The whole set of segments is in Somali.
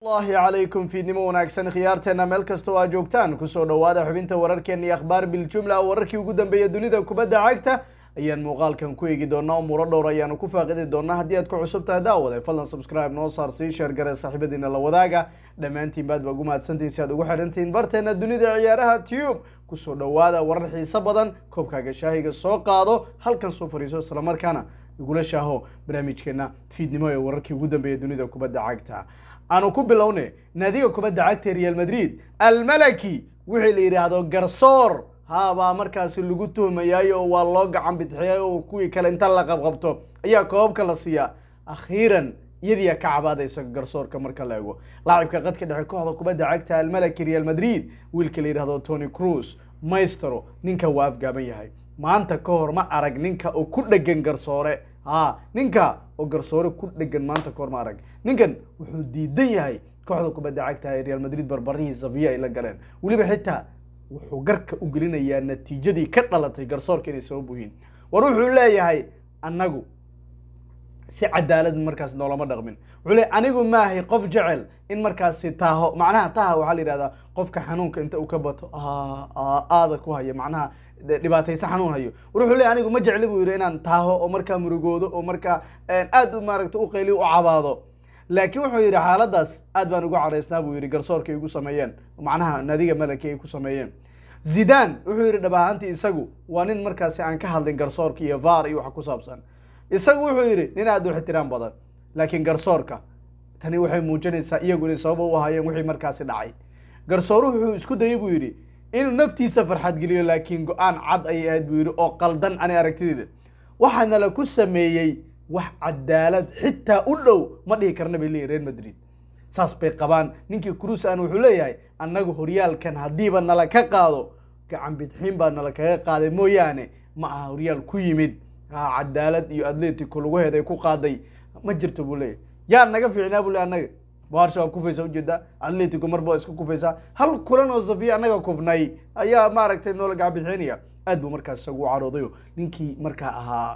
allahi calaykum fiidnimo wanaagsan khiyaarteena meel kasta oo aad joogtaan kusoo dhawaada xubinta wararkeena iyo akhbaar biljumla wararkii ugu dambeeya dunida kubadda cagta ayaan muuqaalkan ku eegi doonaa umuuro dhowr ayaanu ku faaqidi doonaa haddii aad ku cusub tahay daawade fadlan subscribe noo saar sii sheer gare saaxiibadiina la wadaaga dhammaantiin baad ba ugu mahadsantihin si aad ugu xirantihiin barteena dunida ciyaaraha tube kusoo dhawaada warar xiiso badan koobkaaga shaahiga soo qaado halkan soo fariiso islamarkaana igula shaaho barnaamijkeena fiidnimo ee wararkii ugu dambeeya dunida kubadda cagta aanu ku bilowne naadiga kubadda cagta real madrid almalaki wixii la yidhaahdo garsoor habaa markaasi lagu tuhmayay oo waa loo gacan bidxiyay oo kuwii kale inta la qabqabto ayaa koobabka la siiyaa akhiiran iyadiyaa ka cabaadaysa garsoorka marka la ego laacibka qadka dhexe kooxda kubadda cagta almalaki real madrid wiilka la yidhahdo tony cruz maestro ninka waa afgaaban yahay maanta ka hor ma arag ninka oo ku dhegan garsoore ha ninka oo garsoore ku dhegan maanta kahor ma arag ninkan wuxuu diidan yahay kooxda kubadda cagta ee real madrid barbarihii safiya ay la galeen weliba xitaa wuxuu garka u gelinayaa natiijadii ka dhalatay garsoorka inay sabab yihiin war wuxuu leeyahay annagu si cadaalad markaas noolama dhaqmin wuxuu leeyahy anigu maahay qof jecel in markaasi taaho macnaha taha waxaa la yidhahdaa qofka xanuunka inta uu ka bato aada ku haya macnaha dhibaataysa xanuun hayo war wuxuu leeyahy anigu ma jecli buu yidhi inaan taaho oo markaa murugoodo oo markaa aad u maaragta u qayliyo u cabaado laakiin wuxuu yidhi xaaladaas aad baan ugu caraysnaa buu yidhi garsoorka ay igu sameeyeen macnaha nadiga malaki ay ku sameeyeen zidan wuxuu yidhi dhab ahaantii isagu waa nin markaasi aan ka hadlin garsoorka iyo var iyo wax ku saabsan isagu wuxuu yidhi nin aad u ixtiraam badan laakiin garsoorka tani waxay muujinaysaa iyagu inay sababa u ahaayeen wixii markaasi dhacay garsooruhu wuxuu isku dayay buu yidhi inuu naftiisa farxad geliyo laakiin go-aan cad ayay ahayd buu yidhi oo qaldan ani aragtideeda waxaana la ku sameeyey wax cadaalad xitaa u dhow ma dhihi karna bay leeyihin real madrid saas bay qabaan ninkii cruis aan wuxuu leeyahay annagu horyaalkan haddiiba nala ka qaado gacan bidxiin baa nala kaga qaaday mooyaane ma aha horyaal ku yimid cadaalad iyo atletico lagu heeday ku qaaday ma jirto buu leeyahy yaa naga fiicnaa buu le annaga barsha waa kufaysa ujeedaa atletico marba iska kufaysaa hal kulan oo safiya annaga kufnay ayaa maaragtay noola gacan bidxiinaya aad buu markaas isagu u caroodayo ninkii markaa ahaa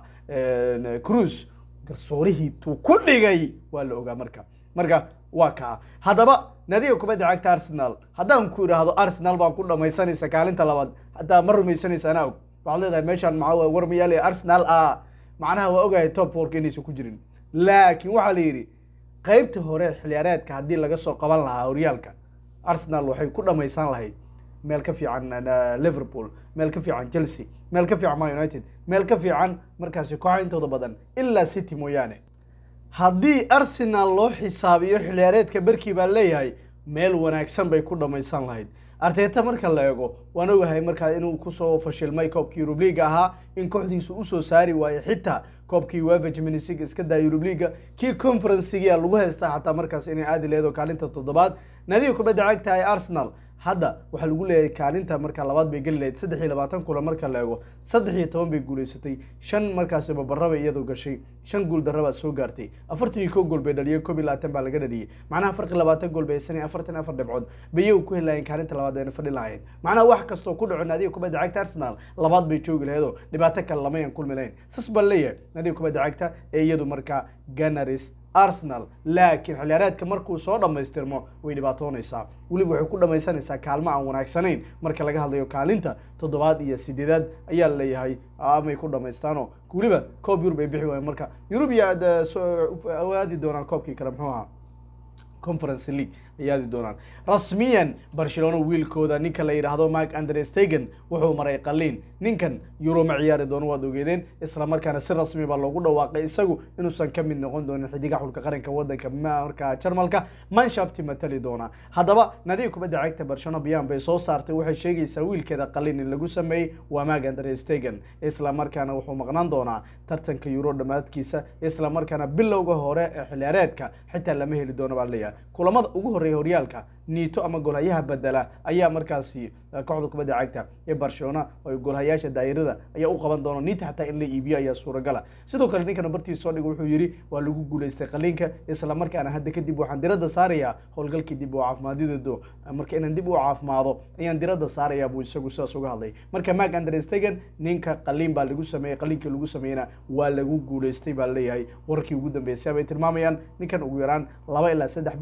cruis garsoorihii tuu ku dhigay waa la ogaa marka marka waa kaa haddaba nadiga kubadda cagta arsenal haddaan ku idhaahdo arsenal baa ku dhamaysanaysa kaalinta labaad hataa ma rumaysanaysa anaa og waxaad leedahay meeshaan maa war mayaal arsenal a macnaha waa ogahay top forka inaysan ku jirin laakiin waxaa la yidhi qeybta hore xiliyaareedka haddii laga soo qaban lahaa horyaalka arsenal waxay ku dhamaysan lahayd meel ka fiican liverpool meel ka fiican chelsea meel ka fiican man united meel ka fiican markaasi kooxa intooda badan ilaa city mooyaane haddii arsenal loo xisaabiyo xiliyaareedka berkii baa leeyahay meel wanaagsan bay ku dhamaysan lahayd arteta marka la eego waan ogahay markaa inuu kusoo fashilmay koobkii eurub leaga ahaa in kooxdiisu usoo saari waayey xitaa koobkii uefa champions league iska daa eurub leaga kii conferencegia lagu haystaa xataa markaas inay aadi leedo kaalinta toddobaad nadiga kubadda cagta ee arsenal hadda waxaa lagu leeyahay kaalinta markaa labaad bay geli lahayd saddex iyo labaatan kulan marka la eego saddex iyo toban bay guuleysatay shan markaasi babaraba iyadoo gashay shan guul darabaa soo gaartay afartan iyo kow gool bay dhaliyeen koob iyo labaatan baa laga dhaliyey macnaha farqi labaatan gool bay haysanay afartan afar dhibcood bay iyagu ku heli lahayeen kaalinta labaad ayna fadhi lahayn macnaha wax kastoo ku dhaco naadiga kubadda cagta arsenal labaad bay joogi laheedoo dhibaato kale lamayan kulmi lahayn sas baa leeyahay naadiga kubadda cagta ee iyadu markaa ganaris arsenal laakiin xiliyaareedka markuu soo dhammaystirmo way dhibaatoonaysaa weliba waxay ku dhamaysanaysaa kaalmo aan wanaagsanayn marka laga hadlayo kaalinta toddobaad iyo sideedaad ayaa la leeyahay amay ku dhamaystaano weliba koob yurub ay bixi waayeen marka yurub iyo aadi doonaan koobkii kale muxuu ahaa conference league ay aadi doonaan rasmiyan barcelona wiilkooda ninka la yidhaahdo mark andrestegen wuxuu maray qaliin ninkan euro ma ciyaari doono waad ogeedeen isla markaana si rasmi baa loogu dhawaaqay isagu inuusan ka mid noqon doonin xidiga xulka qaranka wadanka markaa jarmalka manshafti matali doona haddaba nadiga kubadda cagta barcelona biyan bay soo saartay waxay sheegaysaa wiilkeeda qaliin in lagu sameeyey waa mark andrestegen isla markaana wuxuu maqnaan doonaa tartanka euro dhammaadkiisa isla markaana bilowga hore ee xiliyaareedka xitaa lama heli doono baa leeyahay kulamada ugu horreeya horyaalka niito ama golhayaha bedela ayaa markaasi kooxda kubadda cagta ee barcelona oo golhayaasha daayirada ayaa u qaban doona niita xataa in la iibiyo ayaa suuragala sidoo kale ninkan bartiis soo dhiga wuxuu yidhi waa lagu guuleystay qaliinka isla markaana hadda kadib waxaan diradda saarayaa howlgalkii dib u caafimaadyadeedu marka inaan dib u caafimaado ayaan diradda saarayaa buu isagu sidaas uga hadlay marka mark andrestegen ninka qaliin baa lagu sameeyey qaliinkii lagu sameeyena waa lagu guuleystay baa leeyahay wararkii ugu dambeysay bay tilmaamayaan ninkan ugu yaraan laba ilaa saddex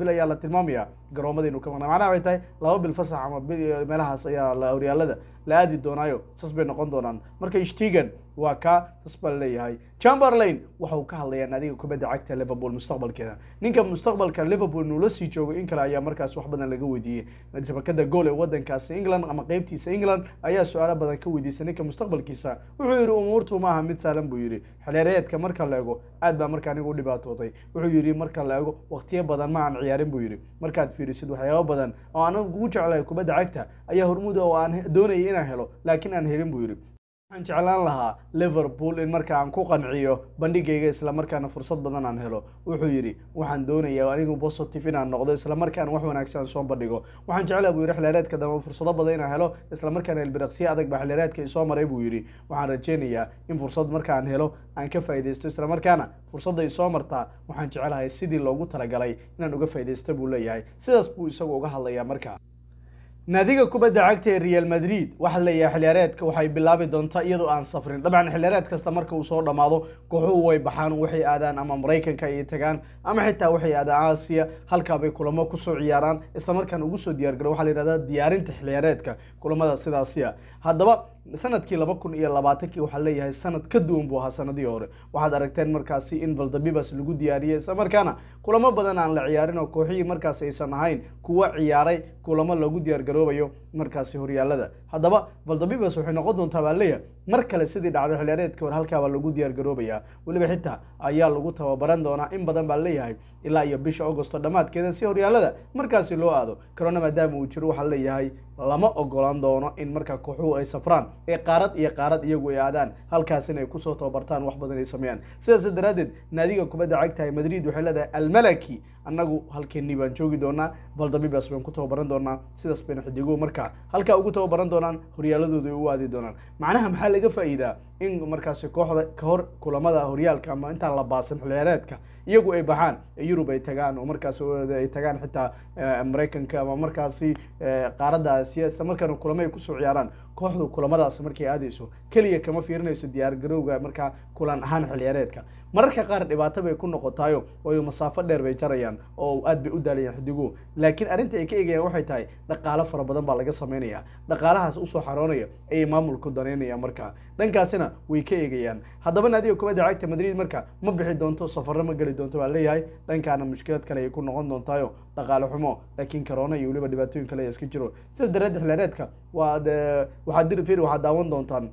bil ayaa la tilmaamaya garoomada inuu ka maqnaa macnaha waxay tahay laba bil fasax ama bil meelahaas ayaa la horyaalada la aadi doonaayo sas bay noqon doonaan marka shtigan waa kaa sas baa laleeyahay chamberlain waxa uu ka hadlayaa naadiga kubadda cagta liverpool mustaqbalkeeda ninka mustaqbalka liverpool inuu la sii joogo in kale ayaa markaas wax badan laga weydiiyey shabakada gool ee wadankaasi england ama qeybtiisa england ayaa su-aalo badan ka weydiisay ninka mustaqbalkiisa wuxuu yihi umuurtu maaha mid saalan buu yihi xilyareedka marka la ego aad baa marka anigu u dhibaatooday wuxuu yihi marka la ego waqtiyo badan ma aan ciyaarin buu yihi markaad fiirisid waxyaabo badan oo anagu kugu jeclahay kubadda cagta ayaa hormuud oo aan doonayay inaan helo laakiin aan helin buu yihi waxaan jeclaan lahaa liverpool in marka aan ku qanciyo bandhigayga islamarkaana fursad badan aan helo wuxuu yidhi waxaan doonayaa anigu positive inaan noqdo islamarkaana wax wanaagsan soo bandhigo waxaan jeclaa buu yidhi xilyareedka dambe fursado badan inaan helo islamarkaana ilbiraqsiyo adag baa xilyareedka isoo maray buu yidhi waxaan rajeynayaa in fursad markaan helo aan ka faaidaysto islamarkaana fursadda isoo martaa waxaan jecelahay sidii loogu talagalay inaan uga faaidaysto buu leeyahay sidaas buu isagu uga hadlayaa markaa naadiga kubadda cagta ee real madrid waxaa leeyahay xiliyaareedka waxay bilaabi doontaa iyadoo aan safrin dabcan xiliyaareed kasta marka uu soo dhammaado kooxuhu way baxaan waxay aadaan ama maraykanka ay tagaan ama xitaa waxay aadaan aasiya halkaabay kulamo kusoo ciyaaraan islamarkaan ugu soo diyaargaro waxaa la yihahdaa diyaarinta xiliyaareedka kulamada sidaasiya haddaba sanadkii laba kun iyo labaatankii waxaa leeyahay sanad ka duwan buu ahaa sanadii hore waxaad aragteen markaasi in valdabibas lagu diyaariyey islamarkaana kulamo badan aan la ciyaarin oo kooxihii markaasi aysan ahayn kuwa ciyaaray kulamo lagu diyaargaroobayo markaasi horyaalada haddaba valdabibas waxay noqon doontaa baa leeyahay mar kale sidii dhacday xiliyaareedkii hore halkaabaa lagu diyaargaroobayaa weliba xitaa ayaa lagu tababaran doonaa in badan baa leeyahay ilaa iyo bisha augosto dhammaadkeeda si horyaalada markaasi loo aado corona maadaama uu jiro waxaa leeyahay lama ogolaan doono in markaa kooxuhu ay safraan ee qaarad iyo qaarad iyagu ay aadaan halkaas in ay kusoo tababartaan wax badan ay sameeyaan sidaas daraaddeed naadiga kubadda cagtahay madrid waxay leedahay almalaki annagu halkeenii baan joogi doonaa valdabibas baan ku tababaran doonaa sidaas bayna xidiguhu markaa halkaa ugu tababaran doonaan horyaaladooda ay u aadi doonaan macnaha maxaa laga faa'iidaa in markaasi kooxda kahor kulamada horyaalka ama intaan la baasan xiliyaareedka iyagu ay baxaan yurub ay tagaan oo markaas ay tagaan xitaa maraykanka ama markaasi qaaradda aasiya isla markaana kulamo ay kusoo ciyaaraan kooxdu kulamadaas markay aadayso keliya kama fiirinayso diyaargarowga markaa kulan ahaan xiliyaareedka mararka qaar dhibaato bay ku noqotaayo waayo masaafo dheer bay jarayaan oo aad bay u daalayaan xidiguhu laakiin arrinta ay ka eegayaan waxay tahay dhaqaalo fara badan baa laga sameynaya dhaqaalahaas usoo xaroonaya ayay maamulku daneynayaan markaa dhankaasina way ka eegayaan haddaba naadiga kubadda cagta madrid marka ma bixi doonto safarro ma geli doonto baa leeyahay dhankaana mushkilad kale ay ku noqon doontaayo dhaqaale xumo laakiin corona iyo weliba dhibaatooyin kale iska jiro sidaas daraadeed xilaareedka waad waxaad dir fir waxaad daawan doontaan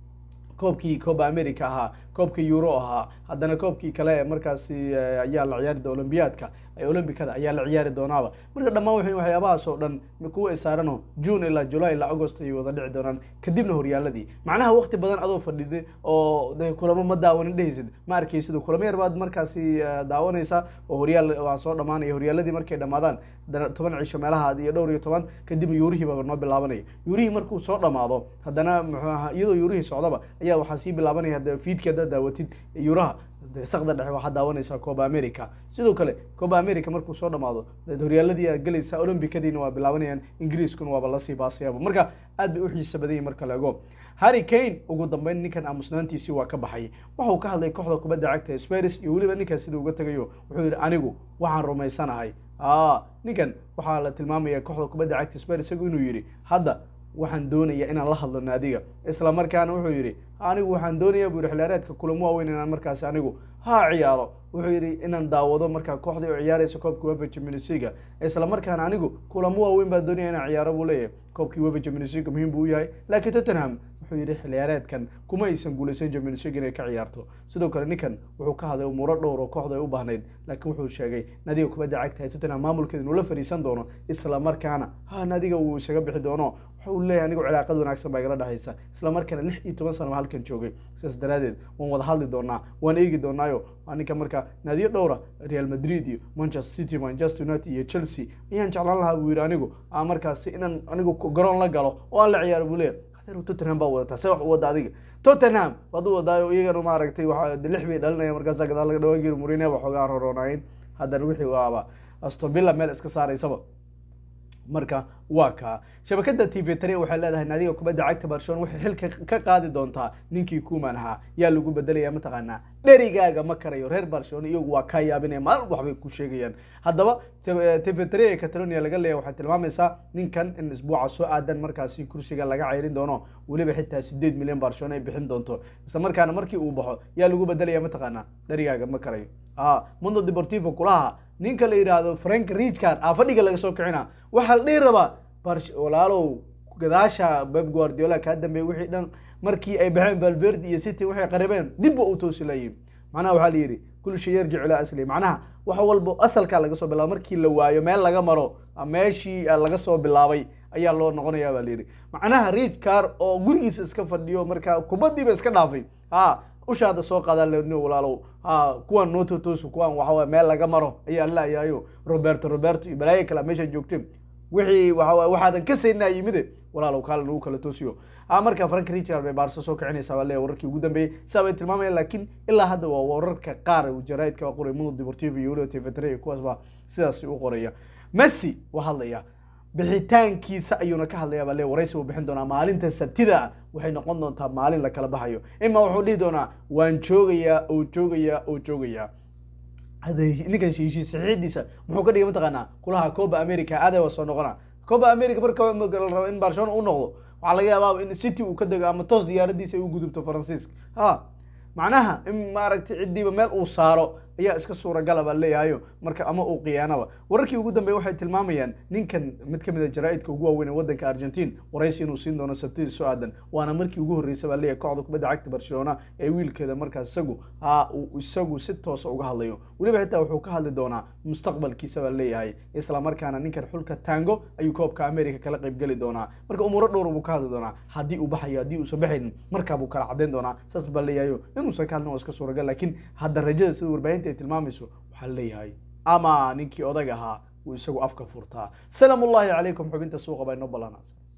koobkii coba america ahaa koobka euro ahaa haddana koobkii kale ee markaasi ayaa la ciyaari doona olombiyaadka olombikada ayaa la ciyaari doonaaba marka dhammaan w waxyaabahaas oo dhan kuwa ay saarano june ilaa july ilaa agost ayay wada dhici doonaan kadibna horyaaladii macnaha waqti badan adoo fadhida oo de kulamo ma daawanin dhehaysid ma arkaysid kulamo yar baad markaasi daawanaysa oo horyaal waa soo dhamaanaya horyaaladii markay dhamaadaan toban cisho meelaha iyo dhowr iyo toban kadibna yuurihii baa noo bilaabanaya yuurihii markuu soo dhamaado haddana muxuu ahaa iyadoo yuurihii socdaba ayaa waxaa sii bilaabanaya hada fiidki haddaad daawatid yuuraha sakda dhexe waxaad daawanaysaa coba america sidoo kale coba america markuu soo dhamaado horyaaladii aad gelaysaa olombikadiina waa bilaabanayaan ingiriiskuna waaba lasii baasayaba marka aad bay u xiisa badan yihin marka laego harry kane ugu dambeyn ninkan aamusnaantiisii waa ka baxay waxauu ka hadlay kooxda kubadda cagta sparis iyo weliba ninkan sida uga tegayo wuxuu yihi anigu waxaan rumaysanahay ninkan waxaa la tilmaamaya kooxda kubadda cagta sparis isagu inuu yihi hadda waxaan doonayaa inaan la hadlo naadiga isla markaana wuxuu yidhi anigu waxaan doonayaa buu yihi xiliyaareedka kulamo waaweyn inaan markaasi anigu ha ciyaaro wuxuu yidhi inaan daawado markaa kooxdii oo ciyaaraysa koobkii wefa champions league isla markaana anigu kulamo waaweyn baan doonaya inaan ciyaaro buu leeyahay koobkii wefa champions league muhiim buu u yahay laakiin tottenham wuxuu yidhi xiliyaareedkan kuma aysan guulaysan champions league inay ka ciyaarto sidoo kale ninkan wuxuu ka hadlay umuuro dhowr oo kooxda ay u baahnayd laakiin wuxuu sheegay naadiga kubadda cagtahay tottenham maamulkeeda inuu la fadhiisan doono isla markaana ha naadiga uu isaga bixi doono wuxuu leeyahay anigu cilaaqad wanaagsan baa igala dhexaysa isla markaana lix iyo toban sana halkan joogay sidaas daraadeed waan wada hadli doonaa waan eegi doonaayo ninka marka naadiyo dhowra real madrid iyo manchester city manchester united iyo chelsea ayaan jeclaan lahaa buu yidhi anigu aan markaasi inaan anigu garoon la galo oo aan la ciyaaro buu leeyahay hadeer tottenham baa wadataa see wax u wada adiga tottenham waad u wadaayo iyagana maaragtay waa lix bay dhalinaya markaasa gadaal laga dhawaan jiri murine ba xoogaa roroonaayeen haddana wixii waaba aston villa meel iska saaraysaba marka waa kaa shabakada t v tare waxay leedahay naadiga kubadda cagta barcelona waxay xilka ka qaadi doontaa ninkii kuman ahaa yaa lagu bedelaya mataqaanaa dherigaaga ma karayo reer barcelona iyagu waa kaa yaabinaya maalin waxbay ku sheegayaan haddaba t v tare ee catalonia laga leeyahay waxay tilmaamaysaa ninkan in isbuuca soo aadan markaasi kursiga laga ceyrin doono weliba xitaa sideed milyan barcelona ay bixin doonto isla markaana markii uu baxo yaa lagu bedelaya mataqaanaa dherigaaga ma karayo mundo deportivo kulaha ninka la yidhaahdo frank richard aa fadhiga laga soo kicina waxaa la dhihi rabaa walaalow gadaasha beb guardiola kaa dambeeyey wixii dhan markii ay baxeen valverde iyo city waxay qaribeen dib ba u toosi layihin macnaha waxaa la yidhi kul shay yarjicu ilaa asli macnaha wax walba asalkaa laga soo bilaabo markii la waayo meel laga maro meeshii laga soo bilaabay ayaa loo noqonaya baa layidhi macnaha richard oo gurigiisa iska fadhiyo markaa kubadiiba iska dhaafay ha ushaada soo qaada ln walaalow ha kuwan nototos kuwan waxawa meel laga maro ayaa laayahayo roberto roberto iyo balaayo kale meesha joogte wixii waa waxaadan ka saynaa yimide walaalow kaale nagu kala toosiyo ha marka frank richard bay baarso soo kicinaysaa baa leeya wararkii ugu dambeeyey saa bay tilmaamayaan laakiin ilaa hadda waa wararka qaar jaraaidka qoray mundo deportivo iyo weliba tv3 iyo kuwaas baa sidaasi u qoraya messi waa hadlaya bixitaankiisa ayuuna ka hadlaya baa le waraysi uu bixin doonaa maalinta sabtida ah waxay noqon doontaa maalin la kala baxayo ima wuxuu dhihi doonaa waan joogayaa oo joogayaa oo joogayaa hadda ninkan heshiis saxiidiisa muxuu ka dhigay mataqaanaa kulaha coba america aaday waa soo noqona coba america marka la rabo in barcelona u noqdo waxaa laga yaabaa in city uu ka dego ama toos diyaaradiisa ay u gudubto faransiiska ha macnaha in maaragtay ciddiiba meel uu saaro ayaa iska suuragala baa leeyahayo marka ama uu khiyaanaba wararkii ugu dambeey waxay tilmaamayaan ninkan mid ka mid a jaraaidka ugu waaweyn ee wadanka argentine waraysi inuu siin doono sabtidii soo aadan waana markii ugu horreysay baa leeyahay kooxda kubadda cagta barcelona ee wiilkeeda markaas isagu ha uu isagu si toosa uga hadlayo weliba xitaa wuxuu ka hadli doonaa mustaqbalkiisa baa leeyahay isla markaana ninkan xulka tango ayuu koobka america kala qaybgeli doonaa marka umuuro dhowr buu ka hadli doonaa haddii uu baxayo haddii uusan baxaynin markaa buu kala caddayn doonaa saas baa leeyahayo inuusan ka hadlin waa iska suuragal laakiin hadda rajada sida warbaahinta ay tilmaamayso waxaa leeyahay ama ninkii odag ahaa uu isagu afka furtaa salaam ullahi calaykum xubinta suuqa baa inoo ballanaasan